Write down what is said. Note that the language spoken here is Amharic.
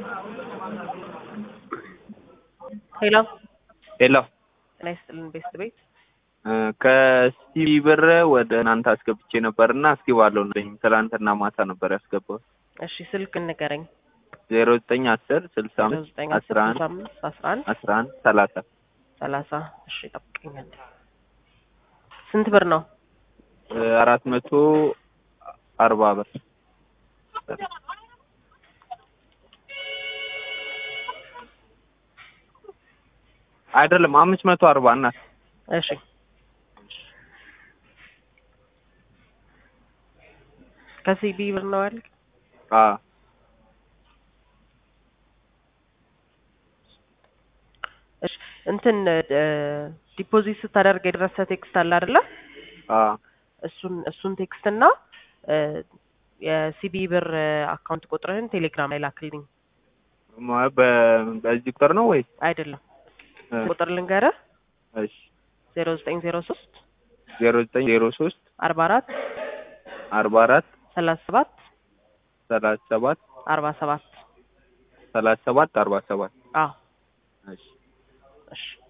ሄሎ ሄሎ ጤና ይስጥልን ቤስት ቤት ከሲቢ ብር ወደ እናንተ አስገብቼ ነበር እና እስኪ ባለው ነኝ ትላንትና ማታ ነበር ያስገባው እሺ ስልክ ንገረኝ ዜሮ ዘጠኝ አስር ስልሳ ዜሮ አምስት ዘጠኝ አስራ አስር ስልሳ አንድ አምስት አስራ አንድ አስራ አንድ ሰላሳ ሰላሳ እሺ ጠብቀኛል ስንት ብር ነው አራት መቶ አርባ ብር አይደለም አምስት መቶ አርባ እናት እሺ ከሲቢ ብር ነው ያልክ አዎ እሺ እንትን ዲፖዚት ስታደርግ የደረሰ ቴክስት አለ አይደለ አዎ እሱን እሱን ቴክስት እና የሲቢ ብር አካውንት ቁጥርህን ቴሌግራም ላይ ላክልኝ ማ- በ- በዚህ ቁጥር ነው ወይስ አይደለም እ፣ ቁጥር ልንገርህ እሺ ዜሮ ዘጠኝ ዜሮ ሶስት ዜሮ ዘጠኝ ዜሮ ሶስት አርባ አራት አርባ አራት ሰላሳ ሰባት ሰላሳ ሰባት አርባ ሰባት ሰላሳ ሰባት አርባ ሰባት አዎ እሺ እሺ